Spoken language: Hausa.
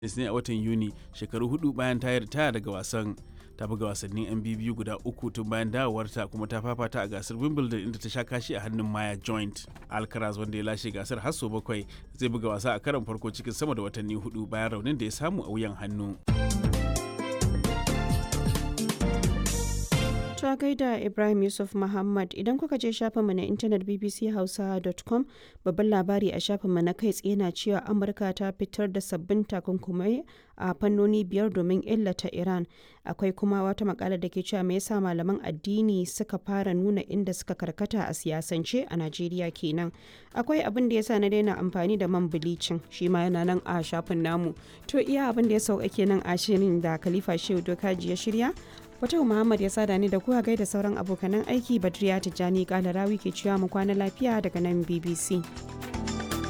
ne a watan Yuni shekaru hudu bayan ta ritaya daga wasan. Ta buga wasannin 'yan biyu guda uku tun bayan dawowarta kuma ta fafata a gasar Wimbledon inda ta sha kashi a hannun Maya Joint. Alcaraz wanda ya lashe gasar har sau bakwai zai buga wasa a karon farko cikin sama da watanni hudu bayan raunin da ya samu a wuyan hannu. ta gaida Ibrahim Yusuf Muhammad idan kuka je shafinmu na intanet bbchausa.com babban labari a shafinmu na kai tsaye na cewa Amurka ta fitar da sabbin takunkumai a fannoni biyar domin illata Iran. Akwai kuma wata makala da ke cewa me yasa malaman addini suka fara nuna inda suka karkata a siyasance a Najeriya kenan. Akwai abin da yasa na daina amfani da man bilicin shi ma yana nan a shafin namu. To iya abin da ya sauka kenan a shirin da Khalifa Shehu Dokaji ya shirya Fatau Muhammad ya sada ni da kuwa gaida sauran abokanan aiki Badriya Tijjani Kalarawi ke cewa mu kwana lafiya daga nan BBC.